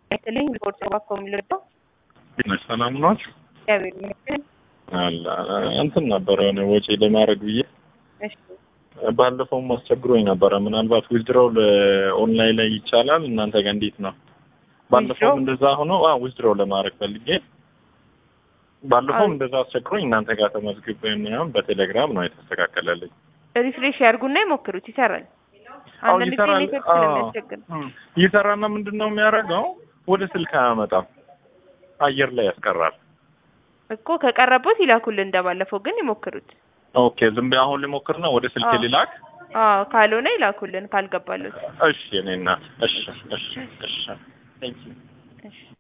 ይስጥልኝ ሪፖርት ባኮ የሚልበው ሰላም ናችሁ? እግዚአብሔር ይመስገን። አለ እንትን ነበረ የሆነ ወጪ ለማድረግ ብዬ እሺ ባለፈውም አስቸግሮኝ ነበረ። ምናልባት ዊዝድሮው ኦንላይን ላይ ይቻላል እናንተ ጋር እንዴት ነው? ባለፈውም Withdraw? እንደዛ ሆኖ አ ዊዝድሮው ለማድረግ ፈልጌ ባለፈውም እንደዛ አስቸግሮኝ እናንተ ጋር ተመዝግቤ ምናምን በቴሌግራም ነው የተስተካከለልኝ። ሪፍሬሽ ያርጉና ይሞክሩት፣ ይሰራል። አዎ አንዳንድ ጊዜ ይሰራል። ኔትወርክ አዎ ስለሚያስቸግር እም፣ ይሰራና ምንድን ነው የሚያደርገው? ወደ ስልክ አያመጣም፣ አየር ላይ ያስቀራል። እኮ ከቀረቦት ይላኩልን እንደባለፈው፣ ግን ይሞክሩት። ኦኬ ዝም ብዬ አሁን ልሞክርና ወደ ስልክ አዎ። ሊላክ። አዎ ካልሆነ ይላኩልን ካልገባለት። እሺ እኔ እናት እሺ እሺ እሺ Thank you. እሺ